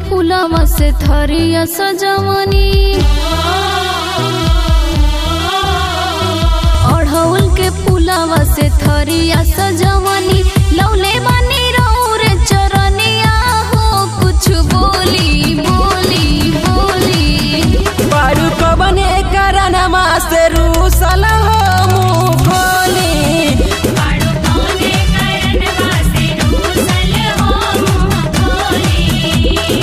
फूलवा से थरिया सजवनी अढ़ौल के फूलवा से थरिया सजवनी लौले बानी रौरे चरनिया हो कुछ बोली बोली बोली बारू कबने करनमा से रूसल हो मुँह खोली बाड़ो कौने करन वासे रूसल हो मुँह खोली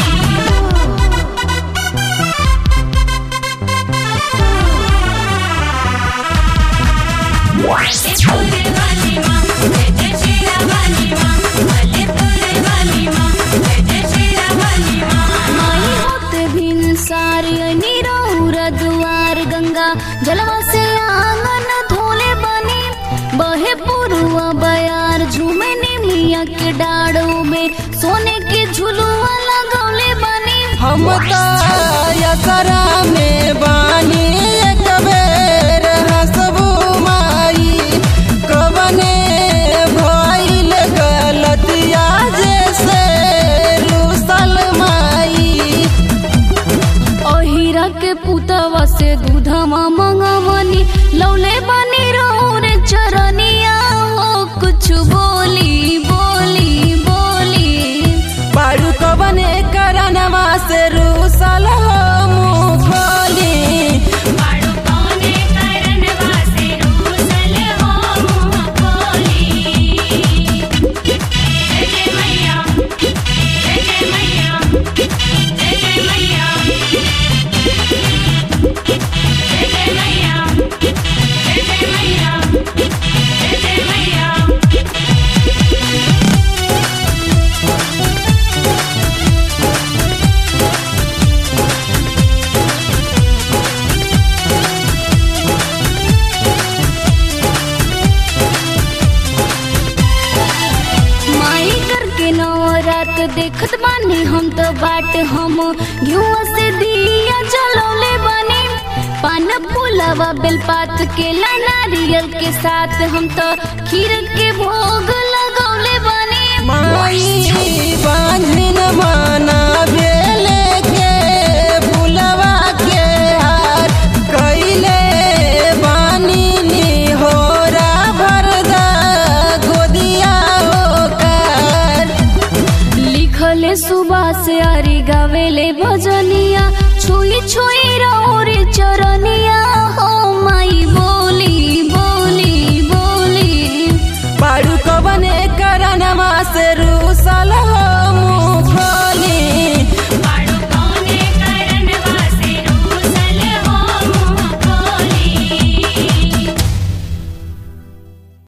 तोरे वाली माँ जय जय शेरा वाली माँ भले तोरे वाली माँ जय जय शेरा वाली माँ माई होते भिन सारी निरौरा दुआर गंगा जलवा से आंगन धोले बनी बहे पुरुआ बयार झूमे निमिया के डाड़ों में सोने के झुलुआ लगौले बनी हम तो यसरा में बानी एक बेर हंसबू माई कबने भइल गलतिया जैसे रूसल माई अहिरा के पुतवा से दूधमा मंगवनी लौले बनी रे चरनिया हो कुछ बोली बोली बोली बारू कबने करनमा से रूसल हो मुँह खोली बाड़ो कौने करन वासे रूसल हो मुँह खोली जय जय मैया जय जय मैया जय जय मैया जय जय मैया जय जय मैया जय जय मैया माई करके नवरात देखत बानी हम तो बाट हम घिउआ से दिया जलौले बानी पान फूलवा बेलपात के ला नारियल के साथ हम तो खीर के भोग लगौले बानी माई बांझिन माना बेले के फुलवा के हार कैले बानी निहोरा भरदा गोदिया ओकर लिखले सुबह से आरी गावेले भजनिया छुई छुई